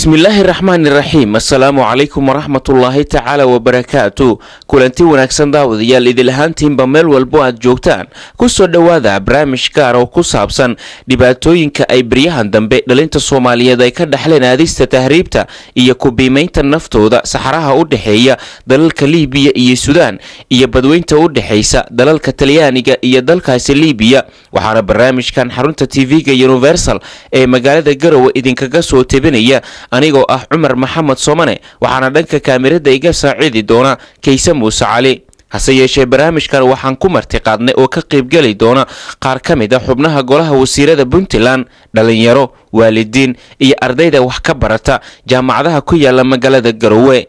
bismillaahi raxmaani raxiim assalaamu calaykum waraxmatullaahi tacaala wabarakaatu kulanti wanaagsan daawadayaal idil ahaantiinba meel walbo aad joogtaan kusoo dhowaada barnaamij gaar oo ku saabsan dhibaatooyinka ay baryahan dambe dhalinta soomaaliyeed ay ka dhexleen aadista tahriibta iyo ku-biimaynta naftooda saxaraha u dhexeeya dalalka liibiya iyo suudaan iyo badweynta u dhexaysa dalalka talyaaniga iyo dalkaasi liibiya waxaana barnaamijkan xarunta tv-ga universal ee magaalada garowe idinkaga soo tebinaya anigoo ah cumar maxamed soomane waxaana dhanka kaamirada iga saaciidi doona kayse muuse cali hase yeeshee barnaamijkan waxaan ku martiqaadnay oo ka qaybgeli doona qaar ka mid a xubnaha golaha wasiirada puntland dhalinyaro waalidiin iyo ardayda wax ka barata jaamacadaha ku yaala magaalada garowe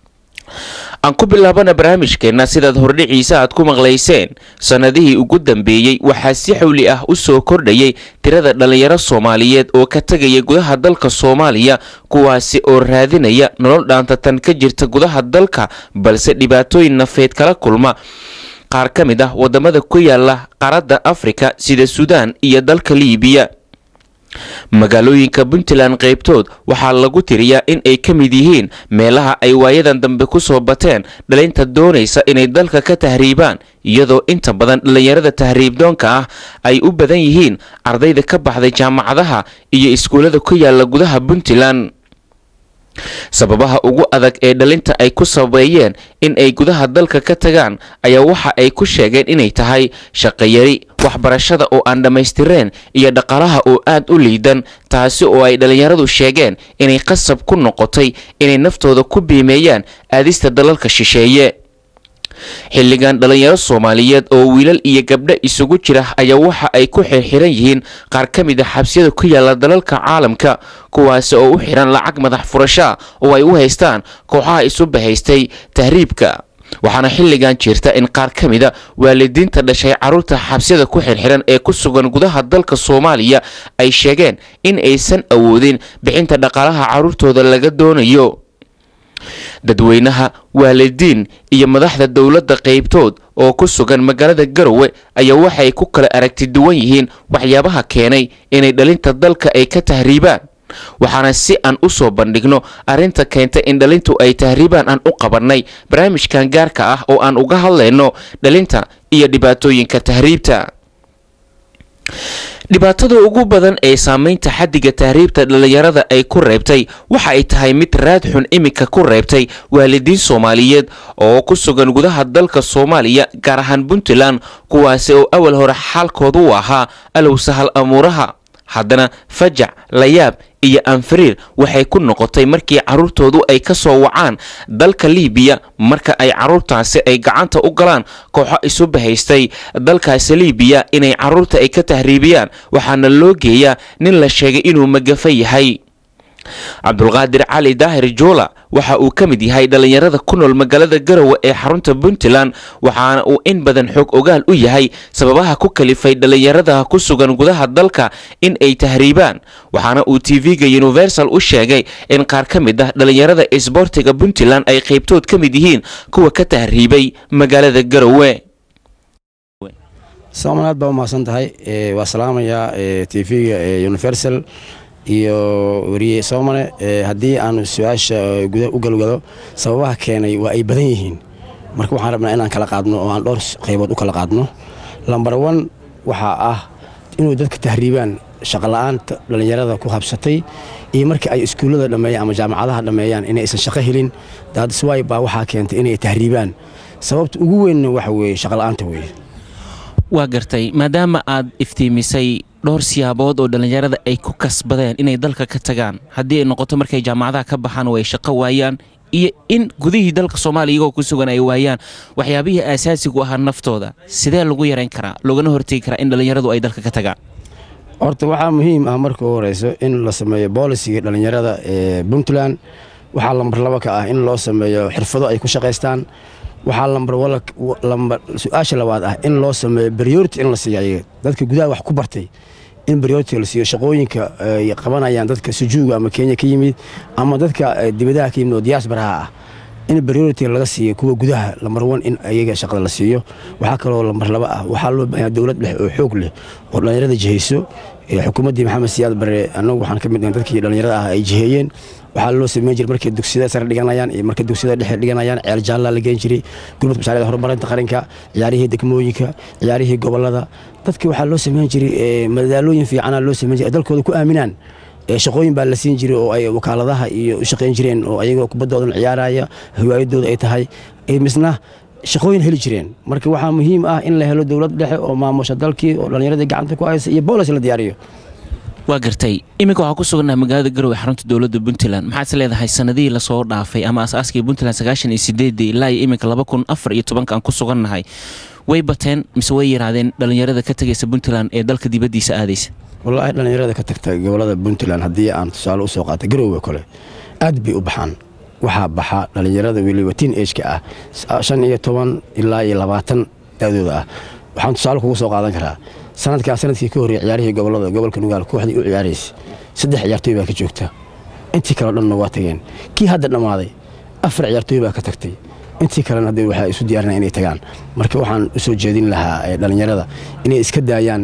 aan ku bilaabana barnaamijkeenna sidaad hordhiciisa aad ku maqlayseen sannadihii ugu dambeeyey waxaa si xawli ah u soo kordhayay tirada dhallinyaro soomaaliyeed oo ka tegaya gudaha dalka soomaaliya kuwaasi oo raadinaya nolol dhaantatan ka jirta gudaha dalka balse dhibaatooyin nafeed kala kulma qaar ka mid ah wadamada ku yaala qaaradda afrika sida suudaan iyo dalka liibiya magaalooyinka puntland qaybtood waxaa lagu tiriyaa in ay ka mid yihiin meelaha ay waayadan dambe ku soo bateen dhalinta doonaysa inay dalka ka tahriibaan iyadoo inta badan dhallinyarada tahriibdoonka ah ay u badan yihiin ardayda ka baxday jaamacadaha iyo iskuullada ku yaala gudaha puntland sababaha ugu adag ee dhalinta ay ku sabeeyeen in ay gudaha dalka ka tagaan ayaa waxa ay ku sheegeen inay tahay shaqayari waxbarashada oo aan dhammaystireen iyo dhaqaalaha oo aad u liidan taasi oo ay dhallinyaradu sheegeen inay qasab ku noqotay inay naftooda ku biimeeyaan aadista dalalka shisheeye xilligan dhallinyaro soomaaliyeed oo wiilal iyo gabdho isugu jira ayaa waxa ay ku xirxiran yihiin qaar ka mid a xabsiyada ku yaala dalalka caalamka kuwaasi oo u xiran lacag madax furashaa oo ay u haystaan kooxaha isu bahaystay tahriibka waxaana xilligan jirta in qaar ka mida waalidiinta dhashay carruurta xabsiyada ku xirxiran ee ku sugan gudaha dalka soomaaliya ay sheegeen in aysan awoodin bixinta dhaqaalaha carruurtooda laga doonayo dadweynaha waalidiin iyo madaxda dowladda qaybtood oo ku sugan magaalada garowe ayaa waxay ku kala aragti duwan yihiin waxyaabaha keenay inay dhalinta dalka ay ka tahriibaan waxaana si aan u soo bandhigno arrinta keentay in dhalintu ay tahriibaan aan u qabannay barnaamijkan gaarka ah oo aan uga hadlayno dhalinta iyo dhibaatooyinka tahriibta dhibaatada ugu badan ee saameynta xaddiga tahriibta dhallinyarada ay ku reebtay waxa ay tahay mid raad xun iminka ku reebtay waalidiin soomaaliyeed oo ku sugan gudaha dalka soomaaliya gaar ahaan puntland kuwaasi oo awal hore xaalkooda u ahaa alow sahal amuuraha haddana fajac layaab iyo anfariir waxay ku noqotay markii carruurtoodu ay ka soo wacaan dalka liibiya marka ay carruurtaasi ay gacanta u galaan kooxo isu bahaystay dalkaasi liibiya inay carruurta ay ka tahriibiyaan waxaana loo geeyaa nin la sheegay inuu magafa yahay cabdulqaadir cali daahir juula waxa uu ka mid yahay dhallinyarada ku nool magaalada garowe ee xarunta puntland waxaana uu in badan xoog ogaal u yahay sababaha ku kalifay dhallinyarada ku sugan gudaha dalka in ay tahriibaan waxaana uu tv-ga universal u sheegay in qaar ka mid ah dhallinyarada isboortiga puntland ay qaybtood ka mid yihiin kuwa ka tahriibay magaalada garowe soomanaad baa umahadsan tahay waa salaamayaa tv-ga universal iyo weriye soomane haddii aanu su-aasha guda u galgalo sababaha keenay waa ay badan yihiin marka waxaan rabnaa inaan kala qaadno oo aan dhowr qaybood u kala qaadno lambar wan waxaa ah inuu dadka tahriibaan shaqola'aanta dhallinyarada ku habsatay iyo markii ay iskuullada dhammeeyaan ama jaamacadaha dhammeeyaan inaysan shaqo helin daadiswaay baa waxaa keentay inay tahriibaan sababta ugu weynna waxa weeye shaqola'aanta weeye waa gartay maadaama aad iftiimisay dhowr siyaabood oo dhallinyarada ay ku kasbadeen inay dalka ka tagaan haddii ay noqoto markay jaamacadaha ka baxaan oo ay shaqo waayaan iyo in gudihii dalka soomaaliya iyagoo ku sugan ay waayaan waxyaabihii aasaasigu ahaa naftooda sidee lagu yarayn karaa loogana hortegi karaa in dhallinyaradu ay dalka ka tagaan horta waxaa muhiim ah marka u horeyso in la sameeyo boolisiga dhallinyarada ee puntland waxaa lambar laba ka ah in loo sameeyo xirfado ay ku shaqaystaan waxaa lambar su-aasha labaad ah in loo sameeyo beryority in la siiyo ayaga dadka gudaha wax ku bartay in beryority la siiyo shaqooyinka ay qabanayaan dadka sujuuga ama kenya ka yimid ama dadka dibadaha ka yimid oo diyaasbaraha ah in beryority laga siiyo kuwa gudaha lambar wan in ayaga shaqada la siiyo waxaa kaloo lambar laba ah waxaa loo baahanya dowlad leh oo xoog leh oo dhallinyarada jihayso xukuumaddii maxamed siyaad bare annagu waxaan ka mid nahay dadkii dhallinyarada ah ay jiheeyeen waxaa loo sameyn jiray markay dugsiyada sare dhiganayaan iyo markay dugsiyada dhexe dhiganayaan ceel jaallaa la geen jiray gurmadka mashaariicda horumarinta qaranka ciyaarihii degmooyinka ciyaarihii gobollada dadkii waxaa loo sameyn jiray madaalooyin fiicana loo sameyn jiray dalkooda ku aaminaan shaqooyin baa la siin jiray oo ay wakaaladaha iyo u shaqayn jireen oo ayagoo kubaddoodan ciyaaraya hiwaayadooda ay tahay misna shaqooyin heli jireen marka waxaa muhiim ah in la helo dowlad dhexe oo maamusha dalkii oo dhallinyaradii gacanta ku haysa iyo boolis la diyaariyo waa gartay iminka waxaa ku sugannaha magaalada garowe xarunta dowladda puntland maxaad is leedahay sanadihii lasoo dhaafay ama asaaskii puntland sagaashan iyo sideedii ilaa iyo iminka laba kun afar iyo tobanka aan ku sugannahay way bateen mise way yaraadeen dhallinyarada ka tegaysa puntland ee dalka dibaddiisa aadaysa wallaahi dhallinyarada ka tagta gobolada puntland haddii aan tusaale u soo qaata garowe kole aad bay u baxaan waxaa baxa dhallinyarada weliba tiin ejka ah shan iyo toban ilaa iyo labaatan daadooda ah waxaan tusaale kugu soo qaadan karaa sanadkaa sanadkii ka horreeyey ciyaarihii gobolada gobolka nugaal kooxdii u ciyaaraysa saddex ciyaartooy baa ka joogta intii kaleo dhanna waa tageen kii hadda dhammaaday afar ciyaartooy baa ka tagtay intii kalena hadda waxaa isu diyaarinaya inay tagaan marka waxaan u soo jeedin lahaa dhallinyarada inay iska daayaan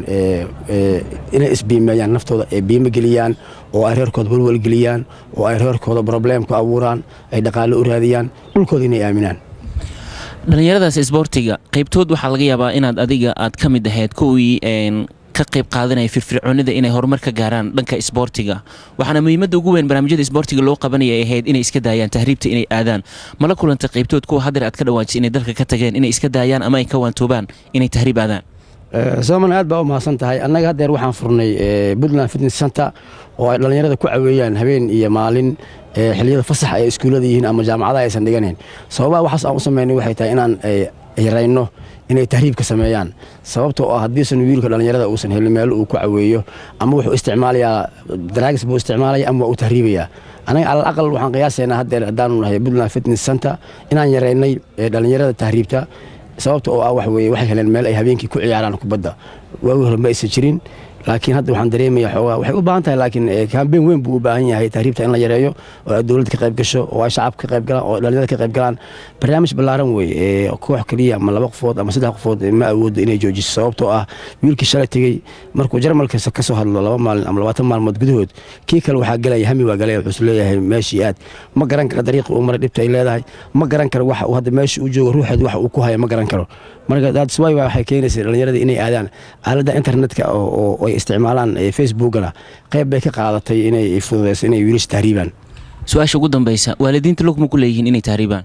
inay isbiimeeyaan naftooda ay biimo geliyaan oo ay reerkooda walwal geliyaan oo ay reerkooda probleem ku abuuraan ay dhaqaale u raadiyaan dhulkooda inay aaminaan dhallinyaradaas isboortiga qaybtood waxaa laga yaabaa inaad adiga aad ka mid ahayd kuwii ka qayb qaadanaya firfircoonida inay horumar ka gaaraan dhanka isboortiga waxaana muhiimadda ugu weyn barnaamijyada isboortiga loo qabanaya ay ahayd inay iska daayaan tahriibta inay aadaan mala kulantay qaybtood kuwa hadeer aad ka dhawaajisay inay dalka ka tageen inay iska daayaan ama ay ka waantoobaan inay tahriib aadaan sooman aad baa u mahadsan tahay annaga haddeer waxaan furnay puntland fitness center oo ay dhallinyarada ku caweeyaan habeen iyo maalin xilliyada fasax ay iskuullada yihiin ama jaamacadaha aysan dhiganayn sababaha waxaas aan u samaynay waxay tahay inaan yarayno inay tahriibka sameeyaan sababtoo ah haddiisan wiilka dhallinyarada uusan helin meel uu ku caweeyo ama wuxuu isticmaalayaa daraagis buu isticmaalaya ama waa uu tahriibayaa anaga alal aqal waxaan qiyaasaynaa haddeer haddaanu nahay puntland fitness center inaan yaraynay dhallinyarada tahriibta sababta oo ah wax weeye waxay heleen meel ay habeenkii ku ciyaaraan kubadda waagi hore ma aysan jirin laakiin hadda waxaan dareemayaa xoogaa waxay u baahan tahay laakiin kambeyn weyn buu u baahan yahay tahriibta in la yareeyo oo ay dowladda ka qayb gasho oo ay shacabka ka qayb galaan oo dhallinyarada ka qayb galaan barnaamij ballaaran wey koox keliya ama laba qofood ama saddex qofood ma awoodo inay joojiso sababtoo ah wiilkii shalay tegey markuu jarmalka ka soo hadlo laba maalin ama labaatan maalmood gudahood kii kale waxaa galaya hami waa galaya wuxuu leeyahay meeshii aad ma garan karo dariiqi uu maray dhibta ay leedahay ma garan karo waxa uu hadda meesha uu joogo ruuxeed waxa uu ku haya ma garan karo marka dadswy waxay keenaysa dhallinyarada inay aadaan aaladda internetka oo ay isticmaalaan facebookana qayb bay ka qaadatay inay fududeyso inay wiilasha tahriibaan su-aasha ugu dambeysa waalidiinta lugma ku leeyihiin inay tahriibaan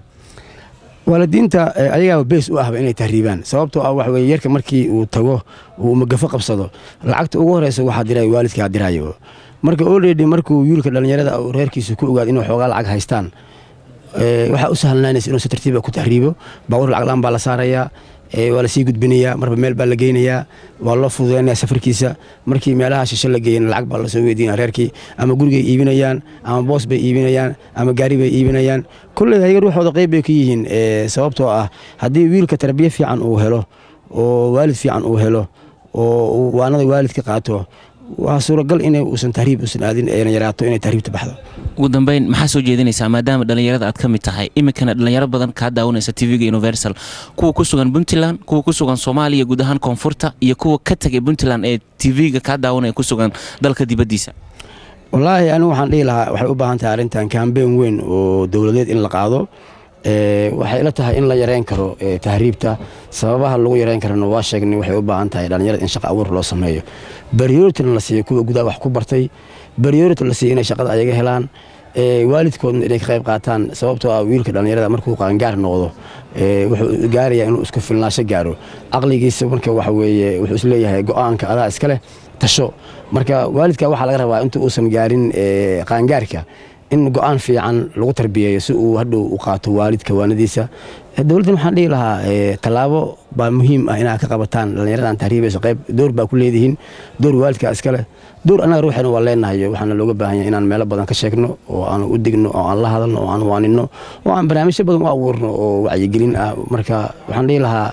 waalidiinta ayagaaba bees u ahba inay tahriibaan sababtoo ah waxa weye yarka markii uu tago uu magafo qabsado lacagta ugu horeysa waxaa diraya waalidkaa diraayo marka olredy markuu wiilka dhallinyarada reerkiisa ku ogaado inuu xoogaa lacag haystaan waxaa u sahlanaanaysa inuu si tartiiba ku tahriibo baawur lacaglaan baa la saarayaa waa lasii gudbinayaa marba meel baa la geynayaa waa loo fududeynaya safarkiisa markii meelaha shishe la geeyana lacag baa lasoo weydiinaya reerkii ama gurigay iibinayaan ama boos bay iibinayaan ama gaari bay iibinayaan kolley ayaga ruuxooda qayb bay ka yihiin sababtoo ah haddii wiilka tarbiye fiican uu helo oo waalid fiican uu helo oo waanada waalidka qaato waa suuragal in uusan tahriib usan aadin eena yaraato inay tahriibta baxdo ugu dambeyn maxaa soo jeedinaysaa maadaama dhallinyarada aad ka mid tahay iminkana dhallinyaro badan kaa daawanaysa tv-ga universal kuwa ku sugan puntland kuwa ku sugan soomaaliya guud ahaan koonfurta iyo kuwa ka tegay puntland ee tv-ga kaa daawanaya ku sugan dalka dibaddiisa wallaahi anigu waxaan dhihi lahaa waxay u baahan tahay arrintan kambeyn weyn oo dowladeed in la qaado waxay ila tahay in la yareyn karo tahriibta sababaha lagu yareyn karana waa sheegnay waxay u baahan tahay dhallinyarada in shaqa abuur loo sameeyo baryority la siiyo kuwa gudaha wax ku bartay baryority la siiyo inay shaqada ayaga helaan waalidkoodna inay ka qayb qaataan sababtoo ah wiilka dhallinyarada markuu qaangaar noqdo wuxuu gaarayaa inuu isku filnaasho gaaro caqligiisa marka waxa weeye wuxuu isleeyahay go-aanka adaa iska leh tasho marka waalidka waxaa laga rabaa inta uusan gaarin qaangaarka in go-aan fiican lagu tarbiyeeyo si uu hadhow u qaato waalidka waanadiisa dowladdan waxaan dhihi lahaa tallaabo baa muhiim ah inaad ka qabataan dhallinyaradan tahriibayso qayb door baa ku leedihiin door waalidka iska leh door annaga ruuxeena waa leenahay waxaana looga baahan yahay inaan meelo badan ka sheegno oo aan u digno oo aan la hadalno oo aan waaninno oo aan barnaamijyo badan u abuurno oo wacyigelin ah marka waxaan dhihi lahaa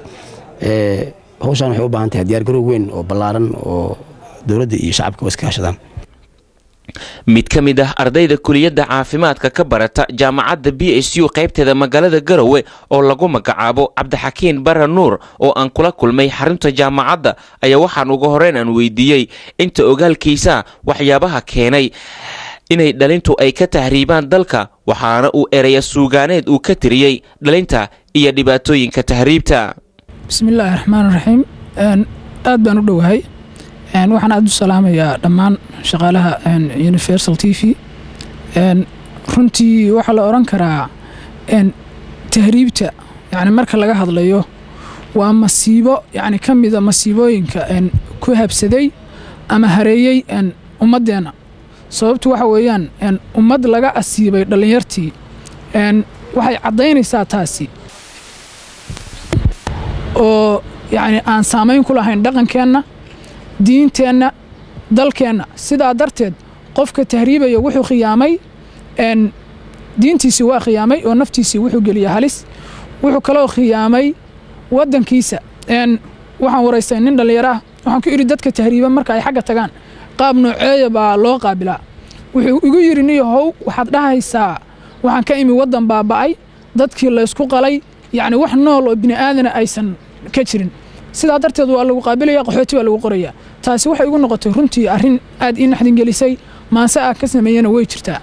hawshaan waxay u baahan tahay diyaar garow weyn oo ballaaran oo dowladda iyo shacabka iska hashadaan mid ka mid ah ardayda kuliyadda caafimaadka ka barata jaamacadda b s u qaybteeda magaalada garowe oo lagu magacaabo cabdixakiin bara nuur oo aan kula kulmay xarunta jaamacadda ayaa waxaan uga horeyn aan weydiiyey inta ogaalkiisa waxyaabaha keenay inay dhalintu ay ka tahriibaan dalka waxaana uu eraya suugaaneed uu ka tiriyey dhalinta iyo dhibaatooyinka tahriibta bismillaahi raxmaan raxiim aad baan u dhowahay waxaan aad u salaamayaa dhammaan shaqaalaha universal t v runtii waxaa la odhan karaa tahriibta yani marka laga hadlayo waa masiibo yani ka mida masiibooyinka ku habsaday ama hareeyey ummaddeenna sababtu waxa weeyaan ummad laga asiibay dhallinyartii waxay caddaynaysaa taasi oo yani aan saamayn ku lahayn dhaqankeenna diinteenna dalkeenna sidaa darteed qofka tahriibaya wuxuu khiyaamay diintiisii waa khiyaamay oo naftiisii wuxuu geliya halis wuxuu kaloo khiyaamay waddankiisa waxaan waraystay nin dhallinyaro ah waxaan ku idhi dadka tahriiba marka ay xagga tagaan qaab nooceeya baa loo qaabilaa wuxuu igu yidhi niyo how waxaad dhahaysaa waxaan ka imi waddan baaba'ay dadkii laysku qalay yacni wax nool oo bini aadana aysan ka jirin sidaa darteed waa lagu qaabilaya qaxooti baa lagu qorayaa taasi waxay igu noqotay runtii arrin aad ii naxdin gelisay maanse ah ka sameeyana way jirtaa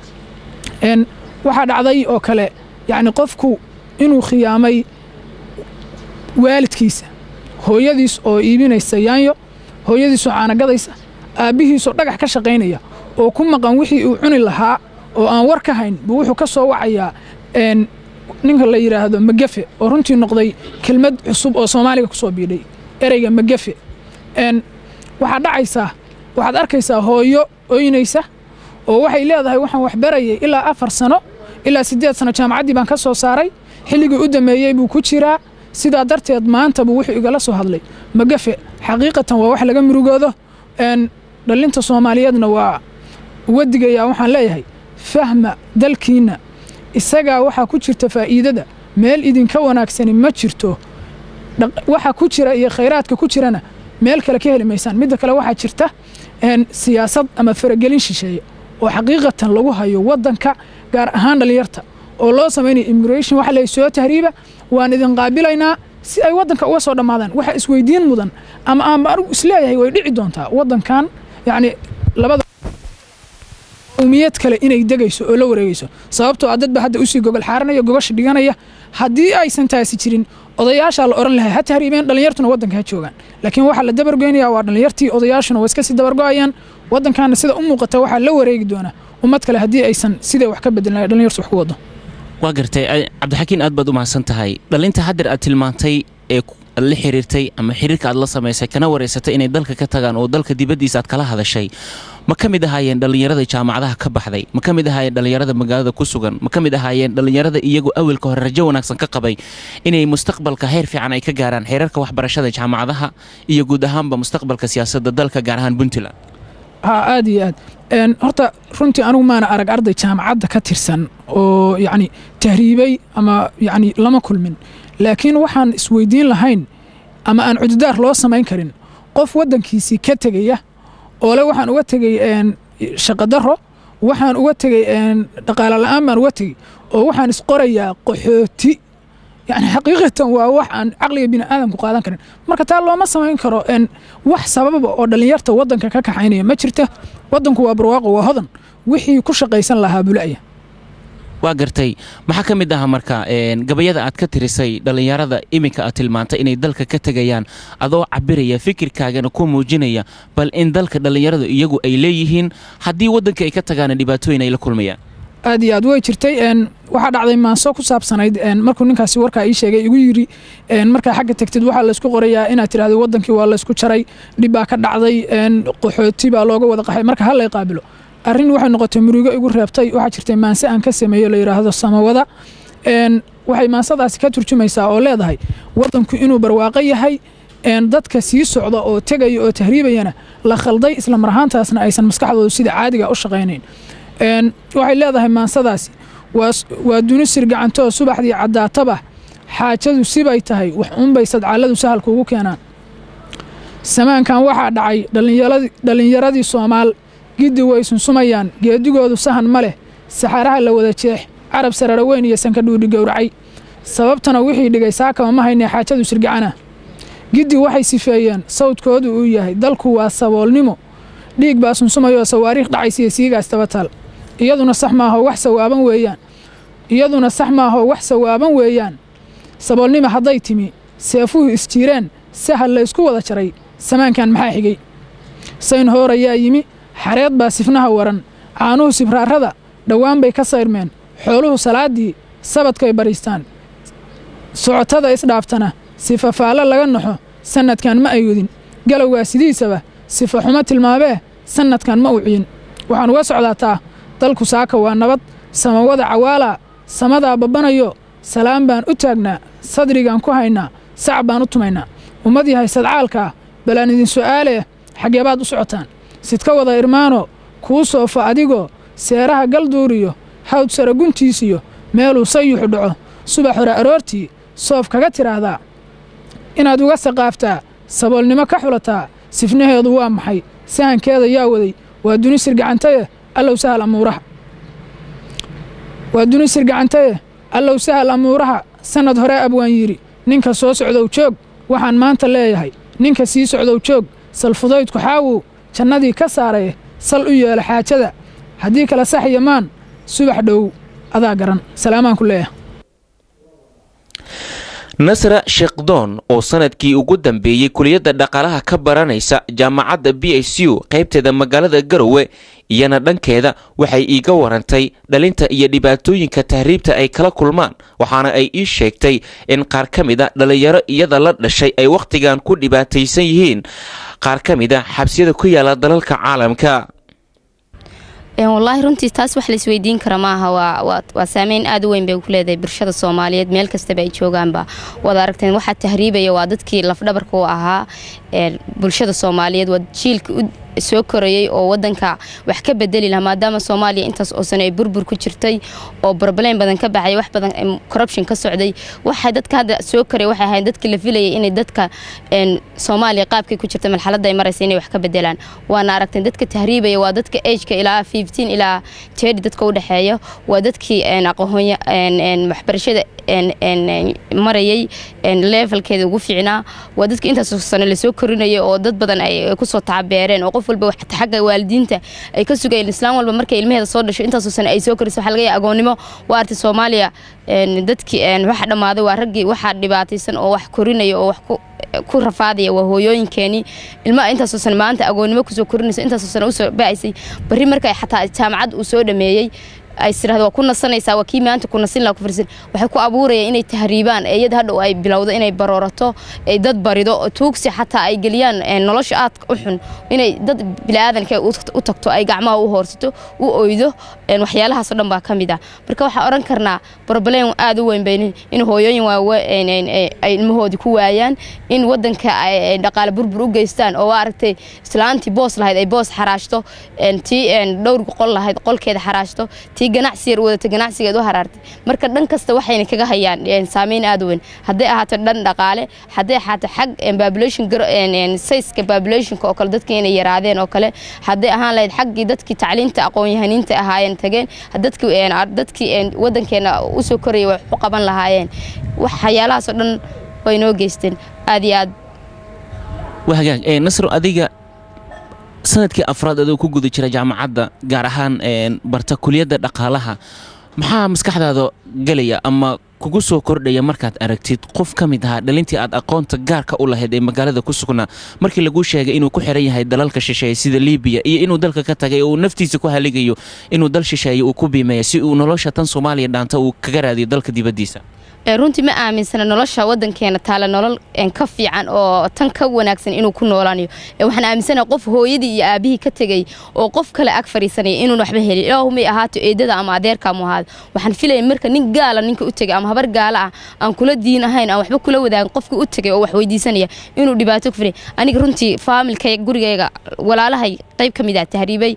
waxaa dhacday oo kale yacni qofku inuu khiyaamay waalidkiisa hooyadiis oo iibinaysa yaanyo hooyadiisoo caanagadaysa aabbihiisoo dhagax ka shaqaynaya oo ku maqan wixii uu cuni lahaa oo aan war ka hayn buu wuxuu ka soo wacayaa ninka la yidhaahdo magafe oo runtii noqday kelmad cusub oo soomaaliga ku soo biidhay ereyga magafe waxaad dhacaysaa waxaad arkaysaa hooyo oynaysa oo waxay leedahay waxaan waxbarayay ilaa afar sano ilaa siddeed sano jaamacaddii baan ka soo saaray xilligii u dameeyey buu ku jiraa sidaa darteed maanta buu wuxuu igala soo hadlay magafe xaqiiqatan waa wax laga murugoodo dhallinta soomaaliyeedna waa uga digayaa waxaan leeyahay fahma dalkiinna isagaa waxaa ku jirta faa'iidada meel idinka wanaagsani ma jirto waxa ku jira iyo khayraadka ku jirana meel kale ka heli maysaan midda kale waxaa jirta siyaasad ama faragelin shisheeye oo xaqiiqatan lagu hayo waddanka gaar ahaan dhallinyarta oo loo samaynayo immigration waxa leeyahy soo tahriiba waan idin qaabilaynaa si ay waddanka uga soo dhammaadaan waxa isweydiin mudan ama aanba anigu isleeyahay way dhici doontaa waddankan yacni labada umiyad kale inay degayso oo la wareegayso sababtoo ah dadba hadda usii gogol xaaranaya gogosha dhiganaya haddii aysan taasi jirin odayaashaa la odhan lahay ha tahriibeen dhallinyartuna waddanka ha joogaan laakiin waxaa la dabargoynaya waa dhallinyartii odayaashuna waa iska sii dabargo'ayaan waddankaana sida u muuqata waxaa la wareegi doona ummad kale haddii aysan siday wax ka bedelnay dhallinyartu wax ku wado waa gartay cabdixakiin aad baad u mahadsan tahay dhallinta haddeer aad tilmaantay ee la xiriirtay ama xiriirka aad la samaysay kana wareysatay inay dalka ka tagaan oo dalka dibaddiisa aad kala hadashay ma ka mid ahaayeen dhallinyarada jaamacadaha ka baxday ma ka mid ahaayeen dhallinyarada magaalada ku sugan ma ka mid ahaayeen dhallinyarada iyagu awalka hore rajo wanaagsan ka qabay inay mustaqbalka heer fiican ay ka gaaraan xeerarka waxbarashada jaamacadaha iyo guud ahaanba mustaqbalka siyaasadda dalka gaar ahaan puntland ha aad iyo aad horta runtii anigu maana arag arday jaamacadda ka tirsan oo yacni tahriibay ama yacni lama kulmin laakiin waxaan isweydiin lahayn ama aan cududaar loo samayn karin qof waddankiisii ka tegaya oo le waxaan uga tegey shaqadaro waxaan uga tegey dhaqaale la'aan baan uga tegey oo waxaan isqorayaa qaxooti yani xaqiiqatan waa wax aan caqliga bini aadamku qaadan karin marka taa looma samayn karo wax sababa oo dhallinyarta waddanka ka kaxaynaya ma jirta waddanku waa barwaaqo waa hodan wixii ku shaqaysan lahaa bula'ya waa gartay maxaa ka mid aha marka gabayada aad ka tirisay dhallinyarada iminka aad tilmaantay inay dalka ka tegayaan adoo cabiraya fikirkaagana ku muujinaya bal in dalka dhallinyaradu iyagu ay leeyihiin haddii waddanka ay ka tagaana dhibaatooyin ay la kulmayaan aad iyo aad way jirtay waxaa dhacday maanso ku saabsanayd markuu ninkaasi warkaa ii sheegay igu yiri markaa xagga tegtid waxaa laysku qorayaa inaad tidhahdo waddankii waa laysku jaray dhib baa ka dhacday qaxooti baa looga wada qaxay marka ha lay qaabilo arrin waxay noqotay murugo igu reebtay waxaa jirtay maanse aan ka sameeyo la yidhaahdo samawada waxay maansadaasi ka turjumaysaa oo leedahay waddanku inuu barwaaqo yahay dadka sii socda oo tegaya oo tahriibayana la khalday isla mar ahaantaasna aysan maskaxdoodu sida caadiga u shaqaynayn waxay leedahay maansadaasi waa dunisir gacantoo subaxdii caddaataba xaajadu sibay tahay wax unbay sadcaaladu sahal kuugu keenaan samaankan waxaa dhacay dhallinyaradii soomaal giddi way sunsumayaan geedigoodu sahan ma leh saxaaraha la wada jeex carab sarara weyn iyo sankadhuudhi gowracay sababtana wixii dhigay saakama ma haynee xaajadu sirgacana giddi waxay sifeeyeen sawdkoodu uu yahay dalku waa saboolnimo dhiig baa sunsumayoo sawaariikh dhacaysiiyo siigaas tabatal iyaduna sax maaho wax sawaaban weeyaan iyaduna sax maaho wax sawaaban weeyaan saboolnimo hadday timi seefuhu isjiireen sahal la ysku wada jaray samaankan maxaa xigay sayn hoor ayaa yimi xareed baa sifnaha waran caanuhu sibraarada dhowaan bay ka sayrmeen xooluhu salaaddii sabadkay bariistaan socotada isdhaaftana sifa faallo laga naxo sannadkan ma ayudin galowgaa sidiisaba sifa xumo tilmaamee sannadkan ma u ciyin waxaan uga socdaataa dalku saaka waa nabad samawada cawaalaa samadaa babbanayo salaan baan u taagnaa sadrigaan ku haynaa sac baan u tumaynaa ummad yahay sadcaalkaa balaan idin su'aalee xaggeebaad u socotaan sidka wada irmaano kuu soofa adigoo seeraha galduuriyo hawd sara guntiisiyo meeluu sayuxu dhaco subax hore aroortii soof kaga tidhaahdaa inaad uga saqaaftaa saboolnimo ka xulataa sifnaheedu waa maxay sahankeeda yaa waday waa duni sirgacantaye allow sahal amuuraha waa duni sirgacantaye allow sahal amuuraha sannad hore abwaan yidhi ninka soo socdow joog waxaan maanta leeyahay ninka sii socdow joog salfudaydku xaawow jannadii ka saaraye sal u yeela xaajada haddii kala sax yamaan subax dhow adaa garan salaamaan ku leeyahay nasra sheekdoon oo sanadkii ugu dambeeyey kuliyadda dhaqaalaha ka baranaysa jaamacadda b s u qaybteeda magaalada garowe iyana dhankeeda waxay iiga warantay dhalinta iyo dhibaatooyinka tahriibta ay kala kulmaan waxaana ay ii sheegtay in qaar ka mid a dhallinyaro iyada la dhashay ay wakhtigan ku dhibaataysan yihiin qaar ka mid a xabsiyada ku yaala dalalka caalamka wallaahi runtii taas wax laisweydiin kara maaha waa saameyn aad u weyn bay ku leedahay bulshada soomaaliyeed meel kastaba ay joogaanba waad aragteen waxaa tahriibaya waa dadkii lafdhabarka u ahaa bulshada soomaaliyeed waa jiilka soo korayey oo wadanka wax ka bedeli lahaa maadaama soomaaliya intaas oo sano ay burbur ku jirtay oo barbaleyn badan ka baxay wax badan corruption ka socday waxay dadka hadda soo koray waxay ahayn dadkii la filayay inay dadka soomaaliya qaabkay ku jirta marxaladda ay maraysa inay wax ka bedelaan waana aragteen dadka tahriibaya waa dadka ageka ilaa fifteen ilaa tedi dadka u dhexeeya waa dadkii aqoon waxbarashada marayay levelkeeda ugu fiicnaa waa dadka intaas sano lasoo korinaya oo dad badan ay kusoo tacabeereen oo qof walba xagga waalidiinta ay ka sugayeen islaan walba markay ilmaheeda soo dhasho intaasoo sano ay soo korisa waxa laga yahay agoonnimo waa artay soomaaliya dadkii waxa dhammaaday waa raggii waxaa dhibaataysan oo wax korinaya oo wax ku rafaadaya waa hooyooyinkeenii ilmaha intaasoo sano maanta agoonnimo kusoo korinayso intaasoo sano usoo ba'aysay barri marka xataa jaamacad uu soo dhameeyey ay tirahdo waa ku nasanaysaa waa kii maanta ku nasin laha ku farsin waxay ku abuurayaan inay tahriibaan iyada hadhow ay bilowdo inay baroorato ay dad barido tuugsi xataa ay geliyaan nolosha aadka u xun inay dad biniaadanka u tagto ay gacmaha u hoorsato u oydo waxyaalahaasoo dhan baa ka mid ah marka waxaa odhan karnaa barbaleyn aad u weyn bay in hooyooyin ay ilmahoodii ku waayaan in wadanka ay dhaqaale burbur u geystaan oo waa aragtay islaantii boos lahayd ay boos xaraashto tii dhowr qol lahayd qolkeeda xaraashto tii ganacsi yar wadata ganacsigeed u haraartay marka dhan kasta waxayna kaga hayaan saameyn aad u weyn hadday ahaato dhan dhaqaale hadday ahaato xag population sayska populationka oo kale dadkii inay yaraadeen oo kale hadday ahaan lahayd xaggii dadkii tacliinta aqoon-yahaniinta ahaayeen tageen dadkii wadankeena usoo koraya wax u qaban lahaayeen waxyaalahaasoo dhan way noo geysteen aad iyo aad wahagaag nasro adiga sanadkii afraad adoo ku guda jira jaamacadda gaar ahaan barta kuliyadda dhaqaalaha maxaa maskaxdaada galaya ama kugu soo kordhaya markaad aragtid qof ka mid ahaa dhalintii aad aqoonta gaarka u lahayd ee magaalada ku sugnaa markii laguu sheegay inuu ku xiran yahay dalalka shisheeye sida libiya iyo inuu dalka ka tagay oo uu naftiisa ku haligayo inuu dal shisheeye uu ku biimeeya si uu nolosha tan soomaaliya dhaanta uu kaga raadiyo dalka dibaddiisa runtii ma aaminsana nolosha wadankeena taale nolol ka fiican oo tan ka wanaagsan inuu ku noolaanayo waxaan aaminsana qof hooyadii iyo aabihii ka tegay oo qof kale ag fariisanaya inuun waxba helin ilaahumay ahaato eedada ama adeerkaamu ahaado waxaan filaya marka nin gaala ninka u tegay ama habar gaala ah aan kula diin ahayn aan waxba kula wadaagin qofkii u tegay oo wax weydiisanaya inuu dhibaato ku filay aniga runtii faamilkayga gurigayga walaalahay qayb ka mid ah tahriibay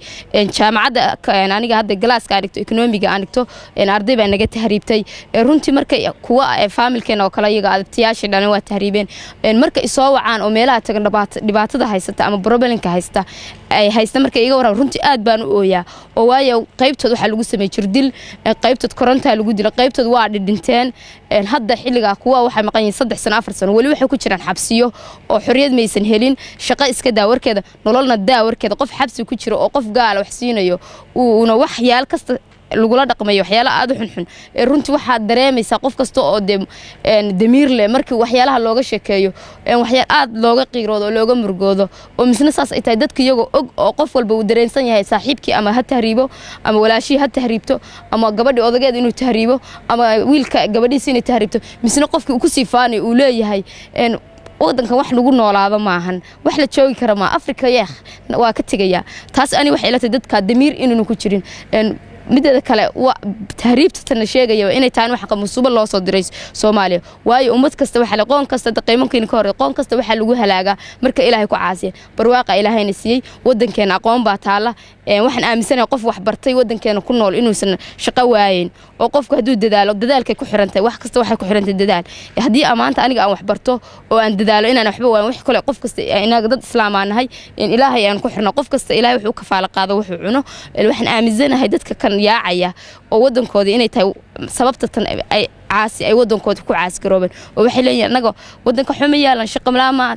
jaamacadda aniga hadda galaaska aan dhigto ekonomiga aan dhigto arday baa naga tahriibtay runtii markay kuwa faamilkeena oo kale iyaga adabtayaashii dhalin waa tahriibeen marka isoo wacaan oo meelaha tagan dhibaatada haysata ama brobelinka haysta ay haysta marka iga waran runtii aad baan u ooyaa oo waayo qaybtood waxaa lagu sameeyey jirdil qaybtood korontaa lagu dila qaybtood waa dhidhinteen hadda xilligaa kuwa waxay maqan yihiin saddex sano afar sano weli waxay ku jiraan xabsiyo oo xorriyad maysan helin shaqo iska daa warkeeda nololna daa warkeeda qof xabsi ku jiro oo qof gaala wax siinayo uuna waxyaal kasta lagula dhaqmayo waxyaala aada u xunxun runtii waxaad dareemaysaa qof kasta oo de damiir leh markii waxyaalaha looga sheekeeyo waxyaal aada looga qiiroodo oo looga murgoodo oo misna saas ay tahay dadka iyagoo og oo qof walba uu dareensan yahay saaxiibkii ama ha tahriibo ama walaashihii ha tahriibto ama gabadhii odageed inuu tahriibo ama wiilka gabadhiisi inay tahriibto misna qofkii uu kusii faanayo uu leeyahay wadankan wax lagu noolaado maahan wax la joogi kara maa africa yeekh waa ka tegayaa taas ani waxay ila tahay dadka damiir inuuna ku jirin mideeda kale tahriibta tana sheegaya inay tahay wax qamusubo loo soo diray Soomaaliya waayo ummad kasta waxa la qoon kasta qiimankiina ka hor qoon kasta waxa lagu halaaga marka Ilaahay ku caasiya barwaaqa Ilaahayna siiyay wadankeena aqoon baa taala waxaan aaminsanahay qof wax bartay wadankeena ku nool inuusan shaqo waayeen oo qofku hadduu dadaalo dadaalkay ku xirantay wax kasta waxay ku xirantay dadaal haddii amaanta aniga aan wax barto oo aan dadaalo inaan waxba waayn wax kale qof kasta inaga dad islaam aan nahay ilaahay aan ku xirno qof kasta ilaahay wuxuu ka faala qaado wuxuu cuno waxaan aaminsanahay dadka kan yaacaya oo wadankooda inay tahay sababta tan ay caasi ay wadankooda ku caasi garoobeen oo waxay leeyihiin annaga wadanka xuma yaalan shaqo malaamaad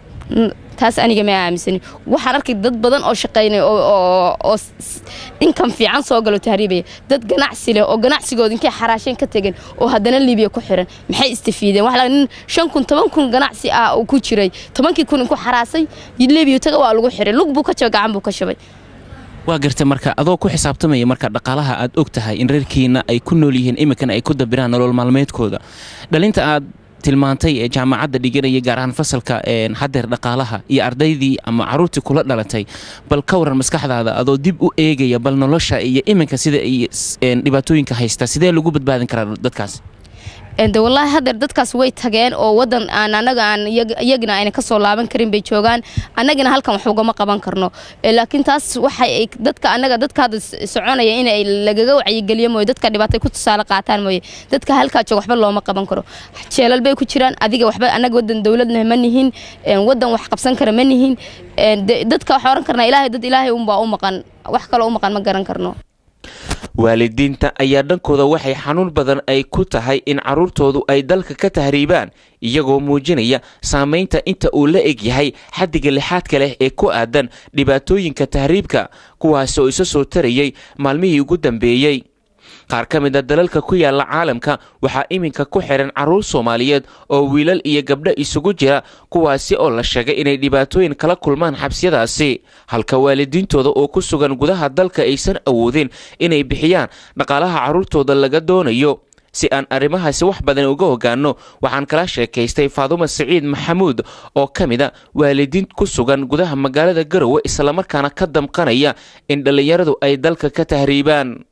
taas aniga ma aaminsani waxaan arkay dad badan oo shaqaynay oo inkan fiican soo galo tahriibaya dad ganacsi leh oo ganacsigooda inkay xaraasheen ka tegeen oo haddana libiya ku xiran maxay istafiideen waxa nin shan kun toban kun ganacsi ah uu ku jiray tobankii kun inku xaraasay libiya taga waa lagu xiray lug buu ka jabay gacan buu ka shabay waa garta marka adoo ku xisaabtamaya marka dhaqaalaha aad og tahay in reerkiina ay ku nool yihiin iminkana ay ku dabiraan nolol maalmeedkooda dhalinta aad tilmaantay ee jaamacadda dhiganaya gaar ahaan fasalka hadeer dhaqaalaha iyo ardaydii ama caruurtii kula dhalatay bal ka waran maskaxdaada adoo dib u eegaya bal nolosha iyo iminka sida ay dhibaatooyinka haysta sidee lagu badbaadin karaa dadkaas de wallaahi hadeer dadkaas way tageen oo wadan aan anaga aan iyagina ayna kasoo laaban karin bay joogaan annagina halkan wax ugama qaban karno laakiin taas waxay dadka anaga dadka hadda soconaya in ay lagaga wacyigeliyo mooye dadka dhibaatay ku tusaale qaataan mooye dadka halkaa jooga waxba looma qaban karo jeelal bay ku jiraan adiga waxba anaga wadan dowladna ma nihin wadan wax qabsan kara ma nihin dadka waxaa oran karnaa ilaahay dad ilaahay unbaa u maqan wax kaloo u maqan ma garan karno waalidiinta ayaa dhankooda waxay xanuun badan ay ku tahay in carruurtoodu ay dalka ka tahriibaan iyagoo muujinaya saamaynta inta uu la eg yahay xaddiga lixaadka leh ee ku aadan dhibaatooyinka tahriibka kuwaasi oo isa soo tarayay maalmihii ugu dambeeyey qaar ka mid a dalalka ku yaala caalamka waxaa iminka ku xihan carruur soomaaliyeed oo wiilal iyo gabdho isugu jira kuwaasi oo la sheegay inay dhibaatooyin kala kulmaan xabsiyadaasi halka waalidiintooda oo ku sugan gudaha dalka aysan awoodin inay bixiyaan dhaqaalaha carruurtooda laga doonayo si aan arrimahaasi wax badan uga ogaanno waxaan kala sheekaystay faadumo siciid maxamuud oo ka mid a waalidiin ku sugan gudaha magaalada garowe islamarkaana ka damqanaya in dhallinyaradu ay dalka ka tahriibaan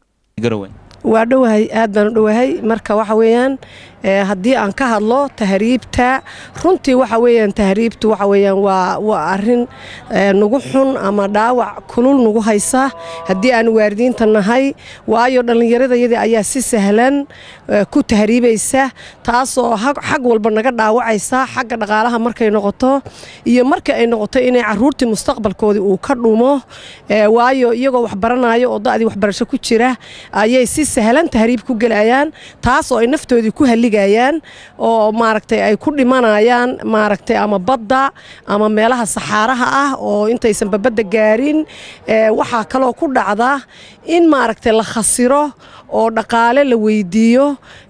waa dhowahay aad baan u dhowahay marka waxa weeyaan haddii aan ka hadlo tahriibta runtii waxa weeyaan tahriibtu waxa weeyaan waa waa arrin nagu xun ama dhaawac kulul nagu haysa haddii aan waaridiinta nahay waayo dhallinyaradayadii ayaa si sahlan ku tahriibaysa taasoo xag walba naga dhaawacaysa xagga dhaqaalaha markay noqoto iyo marka ay noqoto inay caruurtii mustaqbalkoodii uu ka dhumo waayo iyagoo wax baranayo oo da'dii waxbarasho ku jira ayay si sahlan tahriib ku gelayaan taasoo ay naftoodii ku haligayaan oo maaragtay ay ku dhimanayaan maaragtay ama badda ama meelaha saxaaraha ah oo intaysan babadda gaarin waxaa kaloo ku dhacda in maaragtay la khasiro oo dhaqaale la weydiiyo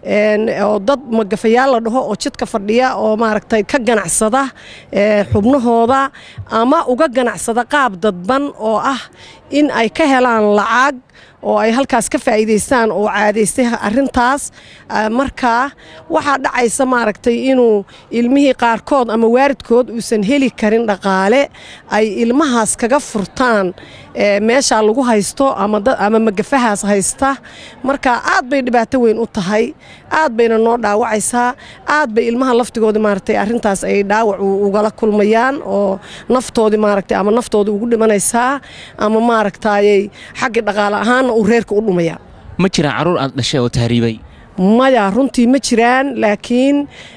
oo dad magafayaal la dhaho oo jidka fadhiya oo maaragtay ka ganacsada xubnahooda ama uga ganacsada qaab dadban oo ah in ay ka helaan lacag oo ay halkaas ka faa'iidaystaan oo caadaystay arrintaas markaa waxaa dhacaysa maaragtay inuu ilmihii qaarkood ama waaridkood uusan heli karin dhaqaale ay ilmahaas kaga furtaan meeshaa lagu haysto ama magafahaas haysta marka aad bay dhibaato weyn u tahay aad bayna noo dhaawacaysaa aad bay ilmaha laftigooda maaragtay arrintaas ay dhaawac ugala kulmayaan oo naftoodii maaragtay ama naftoodii ugu dhimanaysaa ama maaragtayay xaggii dhaqaale ahaanna uu reerka u dhumaya ma jiraan carruur aad dhashay oo tahriibay maya runtii ma jiraan laakiin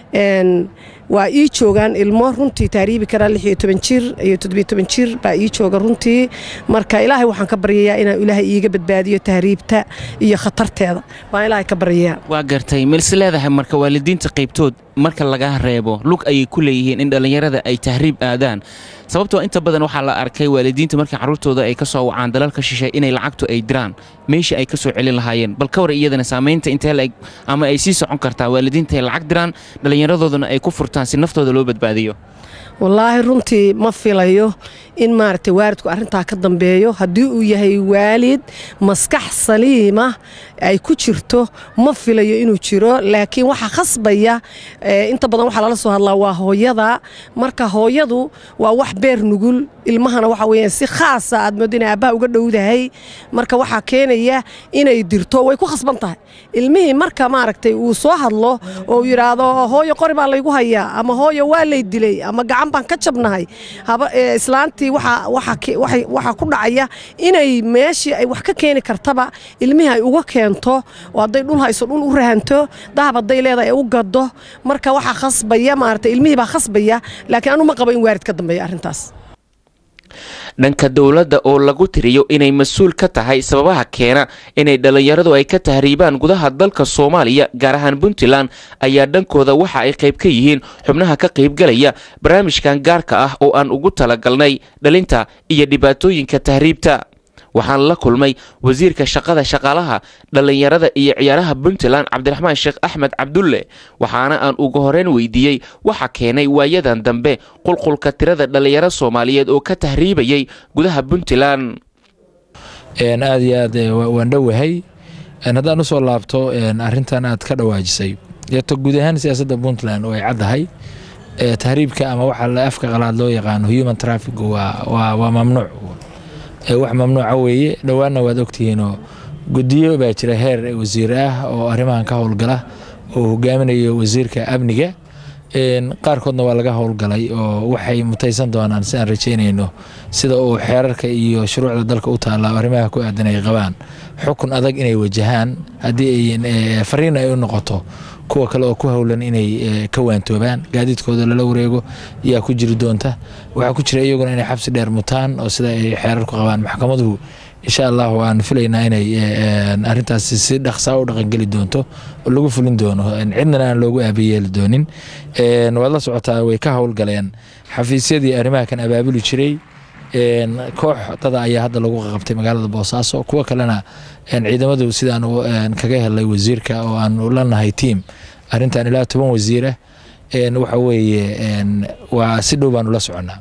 waa ii joogaan ilmo runtii tahriibi karaa lix iyo toban jir iyo toddobiyo toban jir baa ii jooga runtii marka ilaahay waxaan ka baryayaa inaan ilaahay iiga badbaadiyo tahriibta iyo khatarteeda waan ilaahay ka baryayaa waa gartay milse leedahay marka waalidiinta qaybtood marka laga reebo lug ayay ku leeyihiin in dhallinyarada ay tahriib aadaan sababtoo inta badan waxaa la arkay waalidiinta markii carruurtooda ay ka soo wacaan dalalka shishay inay lacagtu ay diraan meeshii ay ka soo celin lahaayeen bal ka war iyadana saamaynta intee laeg ama ay sii socon kartaa waalidiinta ay lacag diraan dhallinyaradoodana ay ku furtaan si naftooda loo badbaadiyo wallaahi runtii ma filayo in maaragtay waalidku arrintaa ka dambeeyo haddii uu yahay waalid maskax saliima ay ku jirto ma filayo inuu jiro laakiin waxaa khasbaya inta badan waxaa lala soo hadlaa waa hooyada marka hooyadu waa wax beer nugul ilmahana waxa weeyaan si khaasa aad moodo inay aabbaha uga dhowdahay marka waxaa keenaya inay dirto way ku khasban tahay ilmihii marka maaragtay uu soo hadlo oo uu yidhaahdo hooyo qori baa laygu hayaa ama hooyo waa lay dilay ama gacan baan ka jabnahay islaantii waxaa ku dhacaya inay meeshii ay wax ka keeni kartaba ilmihii ay uga keento oo hadday dhul hayso dhul u rahanto dahab hadday leedahay ay u gado marka waxaa khasbaya maaragtay ilmihii baa khasbaya laakiin anu ma qabo in waarid ka dambeeya arrintaas dhanka dowladda oo lagu tiriyo inay mas-uul ka tahay sababaha keena inay dhallinyaradu ay ka tahriibaan gudaha dalka soomaaliya gaar ahaan puntland ayaa dhankooda waxa ay qayb ka yihiin xubnaha ka qaybgalaya barnaamijkan gaarka ah oo aan ugu talagalnay dhalinta iyo dhibaatooyinka tahriibta waxaan la kulmay wasiirka shaqada shaqaalaha dhallinyarada iyo ciyaaraha puntland cabdiraxmaan sheekh axmed cabdulle waxaana aan ugu horeyn weydiiyey waxa keenay waayadan dambe qulqulka tirada dhallinyaro soomaaliyeed oo ka tahriibayay gudaha puntland aad iyo aad waan dhowahay haddaan usoo laabto arintan aad ka dhawaajisay eeto guud ahaan siyaasadda puntland oo ay caddahay tahriibka ama waxa afka qalaad loo yaqaano human traffic waa mamnuuc wax mamnuuca weeye dhowaanna waad ogtihiinoo guddiyo baa jira heer wasiir ah oo arrimahan ka howlgala oo hogaaminayo wasiirka amniga qaarkoodna waa laga howlgalay oo waxay mutaysan doonaan si aan rajeynayno sida uu xeerarka iyo shuruucda dalka u taalla arrimaha ku aadan ay qabaan xukun adag inay wajahaan haddii ay fariin ay u noqoto kuwa kale oo ku howlan inay ka waantoobaan gaadiidkooda lala wareego yaa ku jiri doonta waxaa ku jira iyaguna inay xabsi dheer mutaan oo sida ay xeerarku qabaan maxkamaduhu insha allah waan filaynaa inay arintaasi si dhaqsaa u dhaqangeli doonto oo lagu fulin doono cidnana aan loogu aabayeeli doonin waad la socotaa way ka howlgaleen xafiisyadii arrimaha kan abaabuli jiray koox dada ayaa hadda lagu qabtay magaalada boosaaso kuwo kalena ciidamadu sidaan kaga helay wasiirka oo aan la nahay tiam arintan ilaa toban wasiir ah waxa weeye waa si dhow baanu la soconaa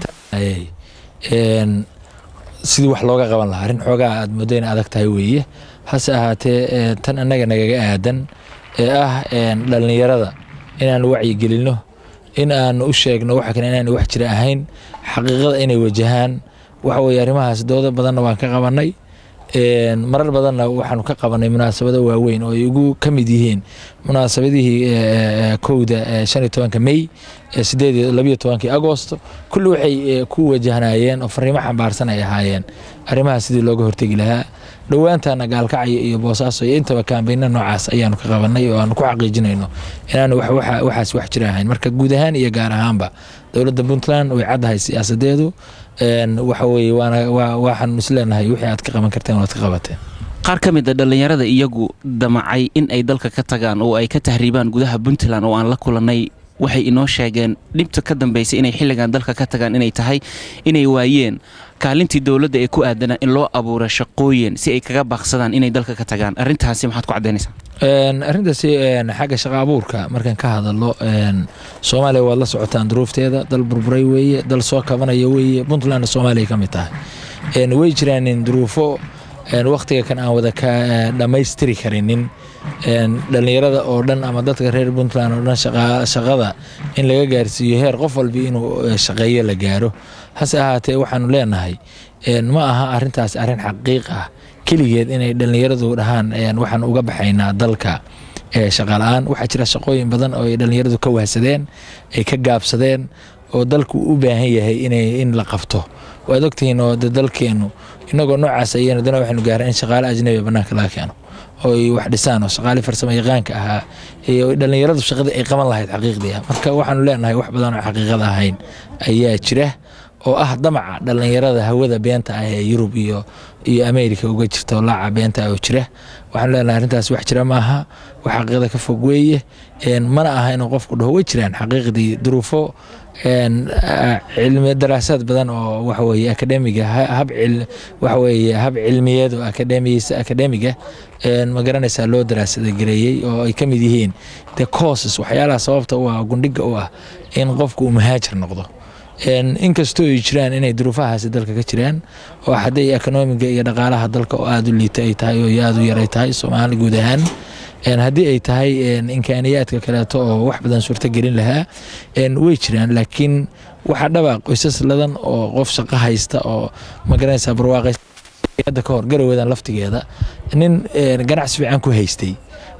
sidii wax looga qaban lahaa arrin xoogaa aad moodo in adag tahay weeye hase ahaatee tan annaga nagaga aadan ee ah dhallinyarada inaan wacyigelinno in aan u sheegno waxa kale inaan wax jira ahayn xaqiiqada inay wajahaan waxa weye arrimahaas doodo badanna waan ka qabannay marar badanna waxaanu ka qabanay munaasabado waaweyn oo ay ugu ka mid yihiin munaasabadihii kowda shan iyo tobanka mey sideed iyo labiyo tobankii agosto kulli waxay ku wajahnayeen oo fariimo xambaarsan ay ahaayeen arrimahaas sidii looga hortegi lahaa dhowaantana gaalkacyo iyo boosaaso iyo intaba kaambayna noocaas ayaanu ka qabanay oo aanu ku xaqiijinayno inaanu waxaas wax jira ahayn marka guud ahaan iyo gaar ahaanba dowladda puntland way caddahay siyaasadeedu waxa weye waxaanu isleenahay wixii aad ka qaban karteen waad ka qabateen qaar ka mid a dhallinyarada iyagu damacay in ay dalka ka tagaan oo ay ka tahriibaan gudaha puntland oo aan la kulannay waxay inoo sheegeen dhibta ka dambaysay inay xilligan dalka ka tagaan inay tahay inay waayeen kaalintii dowladda ee ku aadanaa in loo abuuro shaqooyin si ay kaga baaqsadaan inay dalka ka tagaan arrintaasi maxaad ku caddaynaysaa arrintaasi xagga shaqa abuurka markaan ka hadalo soomaaliya waad la socotaan duruufteeda dal burburay weeye dal soo kabanaya weeye puntlandna soomaaliya ka mid tahay way jiraan duruufo wakhtiga kan aan wada ka dhammaystiri karinin dhallinyarada oo dhan ama dadka reer puntland oo dhan shaqada in laga gaarsiiyo heer qof walba inuu shaqeeyo la gaaro hase ahaatee waxaanu leenahay ma aha arintaas arrin xaqiiq ah keligeed inay dhallinyaradu dhahaan waxaan uga baxaynaa dalka shaqala-aan waxaa jira shaqooyin badan oo ay dhallinyaradu ka wahsadeen ay ka gaabsadeen oo dalku u baahan yahay in la qabto waad ogtihiin oo dalkeenu inagoo noocaas ayanu dana waxaynu gaaraan in shaqaale ajnabiga bannaanka laga keeno oo ay wax dhisaan oo shaqaale farsamo yaqaanka ahaa iyo dhallinyaradu shaqadii ay qaban lahayd xaqiiqdii marka waxaanu leenahay wax badan oo xaqiiqada ahayn ayaa jira oo ah damaca dhallinyarada hawada beenta ah ee yurub iyo iyo ameerika uga jirta oo laaca beenta ah oo jira waxaanu leenahay arrintaas wax jira maaha wax xaqiiqda ka fog weeye mana aha inuu qofku dhaho way jiraan xaqiiqdii duruufo cilmi daraasaad badan oo waxaweye akademiga hab waxaweye hab cilmiyeed oo akademiyisa akademiga ma garanaysaa loo daraasada gareeyey oo ay ka mid yihiin the causes waxyaalaha sababta u ah gundhiga u ah in qofku uu muhaajir noqdo inkastoo ay jiraan inay duruufahaasi dalka ka jiraan oo hadday ekonomiga iyo dhaqaalaha dalka oo aada u liita ay tahay oo aada u yaray tahay soomaali guud ahaan haddii ay tahay imkaaniyaadka kaleeto oo wax badan suurto gelin lahaa way jiraan laakiin waxaa dhaba qoysas ladan oo qof shaqo haysta oo magaranaysa barwaaqayada ka hor garawadan laftigeeda nin ganacsi fiican ku haystay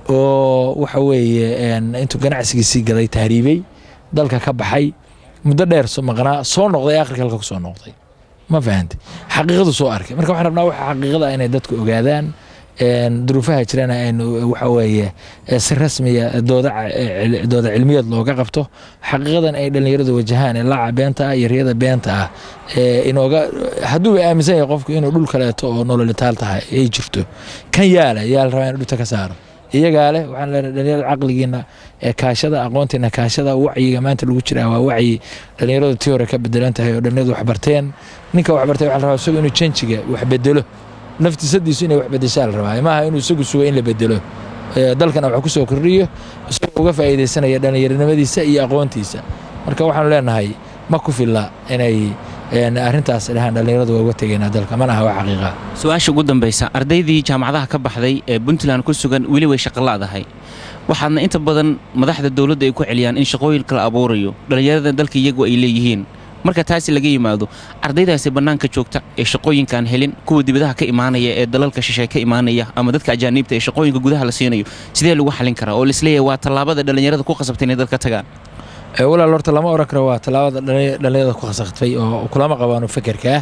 oo waxa weeye intuu ganacsigiisii gaday tahriibey dalka ka baxay muddo dheer maqnaa soo noqday akhirka halka ku soo noqday ma fahanti xaqiiqadu soo arkay marka waxaan rabnaa waxa xaqiiqada inay dadku ogaadaan duruufaha jirana aynu waxa weeye si rasmiya dooda dooda cilmiyeed looga qabto xaqiiqadan ay dhallinyaradu wajahaan ee laaca beenta ah iyo riyada beenta ah inooga hadduuba aaminsan yahay qofku inuu dhul kaleeto oo nololitaal tahay ay jirto kan yaala yaa la rabaa in dhulta ka saaro iyagaa leh waxaan leenahay dhalinyarada caqligiina kaashada aqoontiina kaashada wacyiga maanta lagu jiraa waa wacyi dhalinyaradu tii hore ka bedelan tahay oo dhalinyaradu wax barteen ninka wax bartay waxaa la rabaa isagu inuu janjiga wax bedelo naftisadiisu inay wax bedeshaa la rabaa maaha inuu isagu sugo in la bedelo dalkana wax ku soo kordhiyo isagoo uga faa'iidaysanaya dhallinyaronimadiisa iyo aqoontiisa marka waxaanu leenahay ma ku filla inay arrintaas dhahaan dhallinyaradu waa uga tegeynaa dalka mana aha wax xaqiiqa su-aasha ugu dambaysa ardaydii jaamacadaha ka baxday ee puntland ku sugan weli way shaqola'dahay waxaadna inta badan madaxda dowladda ay ku celiyaan in shaqooyinka la abuurayo dhallinyarada dalka iyagu ay leeyihiin marka taasi laga yimaado ardaydaasi bannaanka joogta ee shaqooyinkaan helin kuwa dibadaha ka imaanaya ee dalalka shishe ka imaanaya ama dadka ajaaniibta ee shaqooyinka gudaha la siinayo sidee lagu xalin karaa oo laisleeyahay waa tallaabada dhallinyarada ku qasabtay inay dalka tagaan walaal horta lama oran karo waa tallaabada dhallinyarada ku khasaqtay oo kulama qabaano fekerka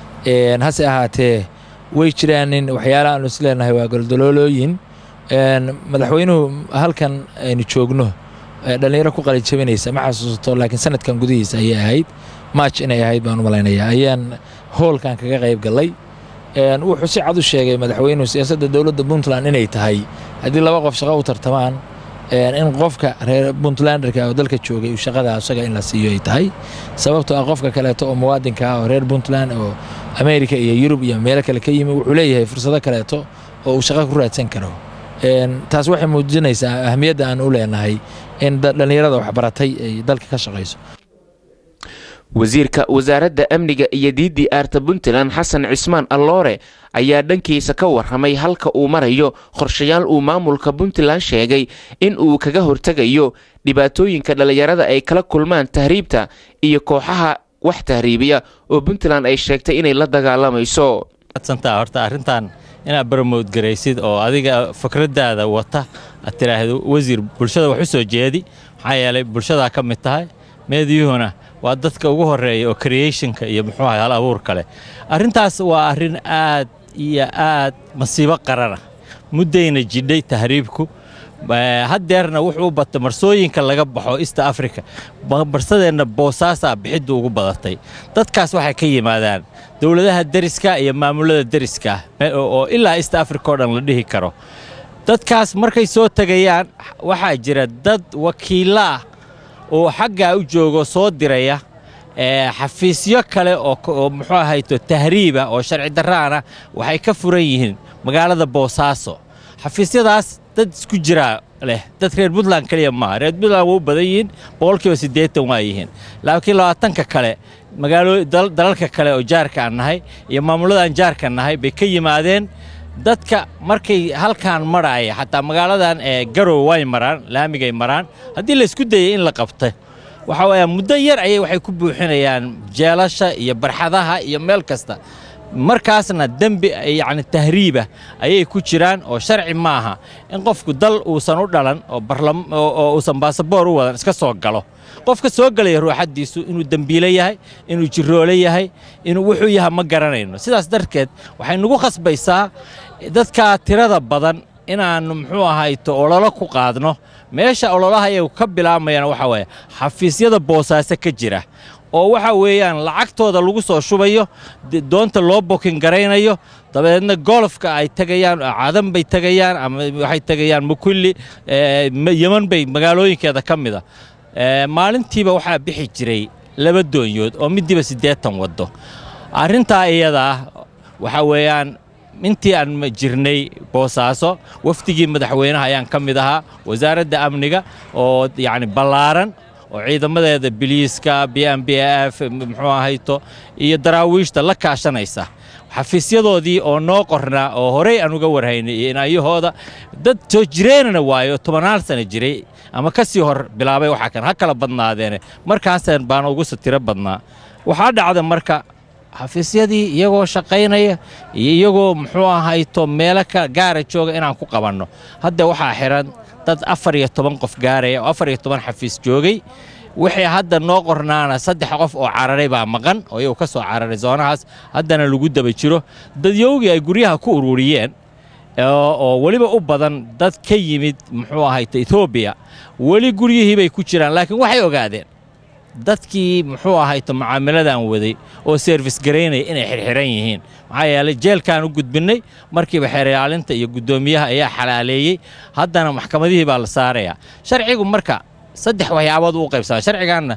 hase ahaatee way jiraan in waxyaalaha aanu isleenahay waa goldaloolooyin madaxweynuhu halkan aynu joogno dhallinyaro ku qalijabinaysa ma xasuusato laakiin sanadkan gudihiisa ayay ahayd maaj inay ahayd baan u malaynayaa ayaan hoolkan kaga qayb gallay wuxuu si cad u sheegay madaxweynuhu siyaasadda dowladda puntland inay tahay haddii laba qof shaqo u tartamaan in qofka reer puntlanderka oo dalka joogay uu shaqada isaga in la siiyo ay tahay sababtoo ah qofka kaleeto oo muwaadinka ah oo reer puntland oo amerika iyo yurub iyo meelo kale ka yimi wuxuu leeyahay fursado kaleeto oo uu shaqo ku raadsan karo taas waxay muujinaysaa ahmiyadda aan u leenahay in dhallinyarada waxbaratay ay dalka ka shaqayso wasiirka wasaaradda amniga iyo diidii aarta puntland xasan cismaan alloore ayaa dhankiisa ka warramay halka uu marayo qorshayaal uu maamulka puntland sheegay in uu kaga hortegayo dhibaatooyinka dhallinyarada ay kala kulmaan tahriibta iyo kooxaha wax tahriibiya oo puntland ay sheegtay inay la dagaalamayso horta arrintan inaad barmoodgaraysid oo adiga fikradaada wata aad tiraahdo wasiir bulshada wax u soo jeedi maxaa yeelay bulshadaa ka mid tahay meediyuhuna waa dadka ugu horeeya oo creationka iyo muxuu ahay hal abuur kale arrintaas waa arrin aad iyo aad masiibo qarana muddayna jidhay tahriibku haddeerna wuxuu u batay marsooyinka laga baxo east africa barsadeenna boosaasaa bixiddu ugu badatay dadkaas waxay ka yimaadaan dowladaha deriska iyo maamulada deriska oo ilaa east africa oo dhan la dhihi karo dadkaas markay soo tegayaan waxaa jira dad wakiillo ah oo xaggaa u joogo soo diraya xafiisyo kale oo muxuu ahayto tahriiba oo sharci darraana waxay ka furan yihiin magaalada boosaaso xafiisyadaas dad isku jiraa leh dad reer puntland keliya maaha reer puntland waa u badan yihiin boqolkiiba siddeetan waa yihiin laakiin labaatanka kale magaalo dalalka kale oo jaarka aan nahay iyo maamulladaan jaarka nahay bay ka yimaadeen dadka markay halkaan marhaaya xataa magaaladan ee garow way maraan laamigay maraan haddii laysku dayay in la qabta waxa weeyaa muddo yar ayay waxay ku buuxinayaan jeelasha iyo barxadaha iyo meel kasta markaasna dembi yacni tahriiba ayay ku jiraan oo sharci maaha in qofku dal uusan u dhalan oo uusan baasaboor u wadan iska soo galo qofka soo galaya ruuxaddiisu inuu dembiile yahay inuu jiroole yahay inuu wuxuu yahay ma garanayno sidaas darteed waxay nagu khasbaysaa dadka tirada badan inaannu muxuu ahayto ololo ku qaadno meesha ololaha ayagu ka bilaamayana waxa weeye xafiisyada boosaaso ka jira oo waxa weeyaan lacagtooda lagu soo shubayo doonta loo bokin garaynayo dabeedna golofka ay tegayaan cadan bay tegayaan ama waxay tegayaan mukulli yeman bay magaalooyinkeeda ka mida maalintiiba waxaa bixi jiray laba doonyood oo midiiba siddeetan waddo arrintaa iyadaa waxa weeyaan intii aan jirnay boosaaso wafdigii madaxweynaha ayaan ka mid ahaa wasaaradda amniga oo yacni ballaaran oo ciidamadeeda biliiska b m b f muxuu ahayto iyo daraawiishta la kaashanaysa xafiisyadoodii oo noo qornaa oo horey aan uga warhaynay iyo inaayahooda dad soo jireenana waayo tobanaal sana jiray ama ka sii hor bilaabay waxaa kan ha kala badnaadeene markaasaan baana ugu satiro badnaa waxaa dhacda marka xafiisyadii iyagoo shaqaynaya iyo iyagoo muxuu ahayto meelo ka gaara jooga inaan ku qabanno hadda waxaa xihan dad afar iyo toban qof gaaraya oo afar iyo toban xafiis joogay wixii hadda noo qornaana saddex qof oo cararay baa maqan oo iyagu ka soo cararay zoonahaas haddana lagu daba jiro dadyowgii ay guryaha ku ururiyeen oo weliba u badan dad ka yimid muxuu ahayto etoobiya weli guryihii bay ku jiraan laakiin waxay ogaadeen dadkii muxuu ahayto mucaamiladan waday oo serfis garaynaya inay xirxiran yihiin maxaa yeelay jeelkaan u gudbinnay markiiba xeeryaalinta iyo guddoomiyaha ayaa xalaaleeyey haddana maxkamadihii baa la saarayaa sharcigu marka saddex waxyaabood uu qaybsama sharcigaanna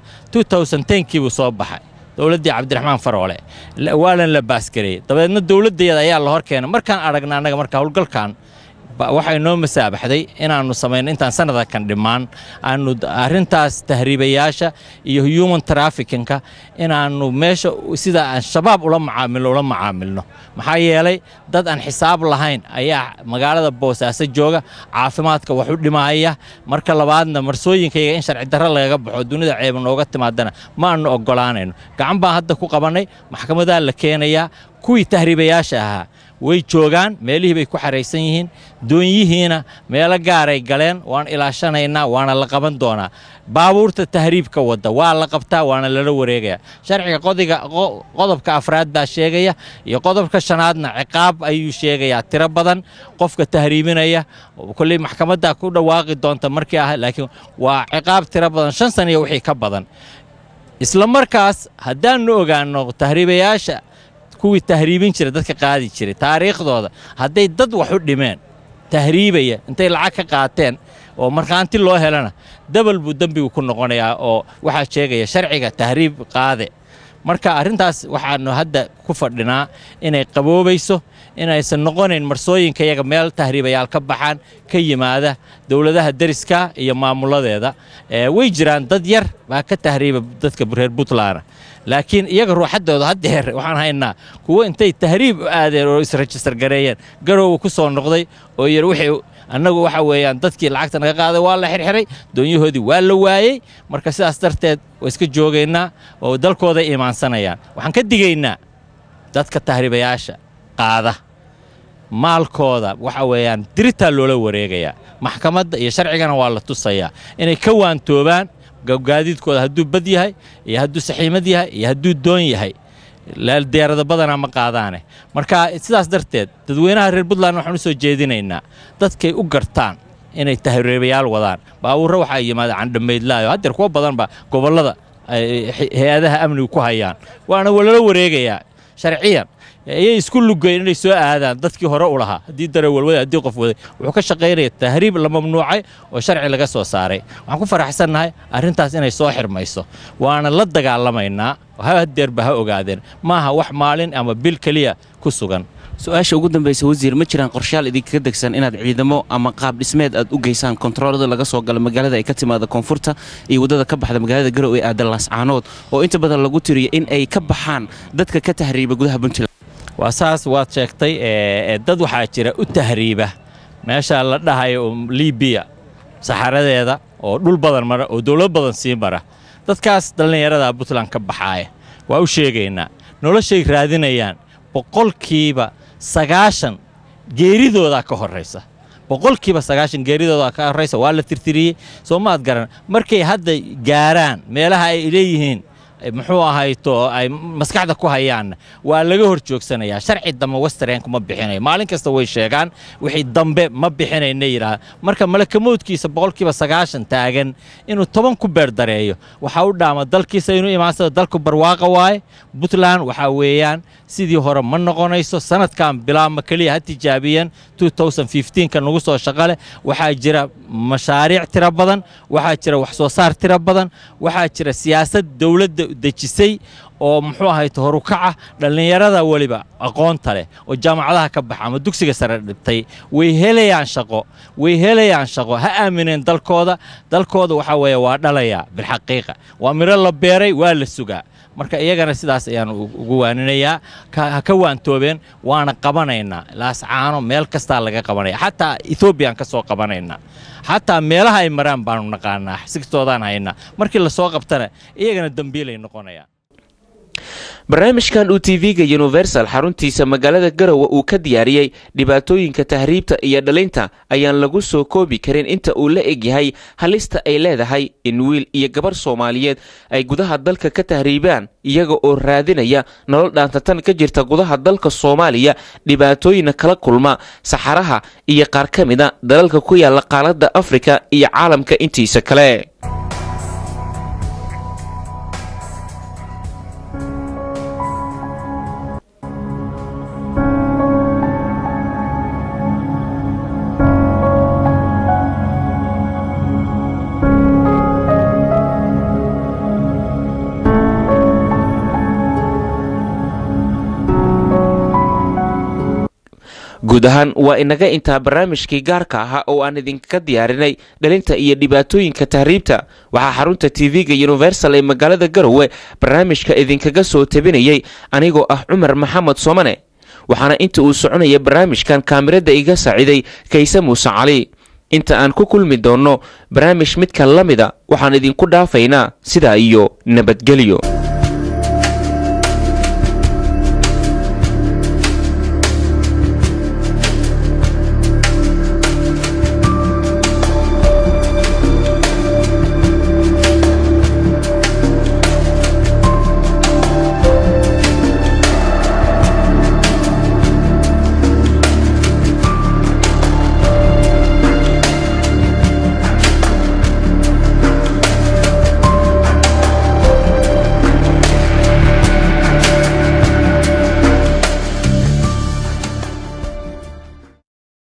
kii buu soo baxay dowladdii cabdiraxmaan faroole waalan la baasgareeyey dabeedna dowladdeeda ayaa la hor keenay markaan aragna annaga marka howlgalkan waxay noo masaabaxday inaannu samayno intaan sanadakan dhammaan aanu arrintaas tahriibayaasha iyo human traffickinka inaannu meesha sida aan shabaab ula macaamilno ula macaamilno maxaa yeelay dad aan xisaab lahayn ayaa magaalada boosaaso jooga caafimaadka wax u dhimaaya marka labaadna marsooyinkayaga in sharci darro lagaga baxo dunida ceeba nooga timaadana ma aanu oggolaanayno gacan baan hadda ku qabannay maxkamadaa la keenayaa kuwii tahriibayaasha ahaa way joogaan meelihii bay ku xaraysan yihiin doonyihiina meelo gaaray galeen waan ilaashanaynaa waana la qaban doonaa baabuurta tahriibka wadda waa la qabtaa waana lala wareegayaa sharciga qodiga qodobka afraad baa sheegaya iyo qodobka shanaadna ciqaab ayuu sheegayaa tiro badan qofka tahriibinaya kolley maxkamaddaa ku dhawaaqi doonta markii ah laakiin waa ciqaab tiro badan shan sana iyo wixii ka badan isla markaas haddaannu ogaanno tahriibayaasha kuwii tahriibin jira dadka qaadi jiray taariikhdooda hadday dad wax u dhimeen tahriibaya intay lacag ka qaateen oo markhaanti loo helana dabal buu dembigu ku noqonayaa oo waxaa sheegaya sharciga tahriib qaade marka arrintaas waxaannu hadda ku fadhinaa inay qaboobayso inaysan noqonayn marsooyinka yaga meel tahriibayaal ka baxaan ka yimaada dowladaha deriska iyo maamuladeeda way jiraan dad yar baa ka tahriiba dadka reer puntland laakiin iyaga ruuxaddooda haddeer waxaan haynaa kuwo intay tahriib u aadeen oo isrejistar gareeyeen garowga ku soo noqday oo yar wixii annagu waxa weeyaan dadkii lacagta naga qaaday waa la xirxiray doonyahoodii waa la waayey marka sidaas darteed waa iska joogaynaa oo dalkooday imaansanayaan waxaan ka digaynaa dadka tahriibayaasha qaada maalkooda waxa weeyaan diritaa loola wareegayaa maxkamadda iyo sharcigana waa la tusayaa inay ka waantoobaan gaadiidkooda hadduu bad yahay iyo hadduu saxiimad yahay iyo hadduu doon yahay diyaarada badanaa ma qaadaane marka sidaas darteed dadweynaha reer puntland waxaan u soo jeedinaynaa dadkay u gartaan inay tahriibayaal wadaan baabuurra waxaa yimaada candhamaydlaayo haddeer kuwa badanba gobollada hay-adaha amnigu ku hayaan waana walala wareegayaa sharciyan ayay isku lugayn inay soo aadaan dadkii hore u lahaa haddii darawalwada haddii qof waday wuxuu ka shaqaynaya tahriib la mamnuucay oo sharci laga soo saaray waxaan ku faraxsannahay arrintaas inay soo xirmayso waana la dagaalamaynaa hadeerba ha ogaadeen maaha wax maalin ama bil keliya ku sugan su-aasha ugu dambaysa wasiir ma jiraan qorshaal idinkaga degsan inaad ciidamo ama qaab dhismeed aad u geysaan kontaroolada laga soo galo magaalada ay ka timaada koonfurta iyo waddada ka baxda magaalada garow ee aada laascaanood oo inta badan lagu tiriyo in ay ka baxaan dadka ka tahriiba gudaha puntland waa saas waad sheegtay dad waxaa jira u tahriiba meesha la dhahayo libiya saxaradeeda oo dhul badan mara oo dowlad badan sii mara dadkaas dhallinyarada puntland ka baxaaya waa u sheegaynaa noloshay raadinayaan boqolkiiba sagaashan geeridoodaa ka horraysa boqolkiiba sagaashan geeridoodaa ka horraysa waa la tirtiriyey soo maad garan markay hadda gaaraan meelaha ay leeyihiin muxuu ahayto ay maskaxda ku hayaanna waa laga hor joogsanayaa sharci dambe westernku ma bixinayo maalin kasta way sheegaan wixii dambe ma bixinayna yidhaah marka malakamoodkiisa boqolkiiba sagaashan taagan inuu toban ku beerdareeyo waxaa u dhaama dalkiisa inuu imaansado dalku barwaaqa waaye puntland waxaa weeyaan sidii hore ma noqonayso sanadkan bilaabma keliya ha tijaabiyeen ka nagu soo shaqaleh waxaa jira mashaariic tiro badan waxaa jira wax soo saar tiro badan waxaa jira siyaasad dowladda dejisay oo muxuu ahayto horukaca dhallinyarada weliba aqoonta leh oo jaamacadaha ka baxa ama dugsiga sare dhibtay way helayaan shaqo way helayaan shaqo ha aamineen dalkooda dalkooda waxaa weeye waa dhalayaa bilxaqiiqa waa miro la beeray waa la sugaa marka iyagana sidaas ayaan ugu waaninayaa ha ka waantoobeen waana qabanaynaa laascaano meel kastaa laga qabanaya xataa ethoobiyan ka soo qabanaynaa xataa meelaha ay maraan baanu naqaanaa sigtoodaan haynaa markii lasoo qabtana iyagana dembiilay noqonayaan barnaamijkan uu tv-ga universal xaruntiisa magaalada garowe uu ka diyaariyey dhibaatooyinka tahriibta iyo dhalinta ayaan lagu soo koobi karin inta uu la egyahay halista ay leedahay in wiil iyo gabar soomaaliyeed ay gudaha dalka ka tahriibaan iyaga oo raadinaya nolol dhaantatan ka jirta gudaha dalka soomaaliya dhibaatooyina kala kulma saxaraha iyo qaar ka mida dalalka ku yaala qaaladda afrika iyo caalamka intiisa kale guud ahaan waa inaga intaa barnaamijkii gaarka ahaa oo aan idinka diyaarinay dhalinta iyo dhibaatooyinka tahriibta waxaa xarunta tv-ga universal ee magaalada garowe barnaamijka idinkaga soo tabinayay anigoo ah cumar maxamed soomane waxaana inta uu soconaya barnaamijkan kaamirada iga saaciiday kayse muuse cali inta aan ku kulmi doonno barnaamij midka la mida waxaan idinku dhaafaynaa sidaa iyo nabadgelyo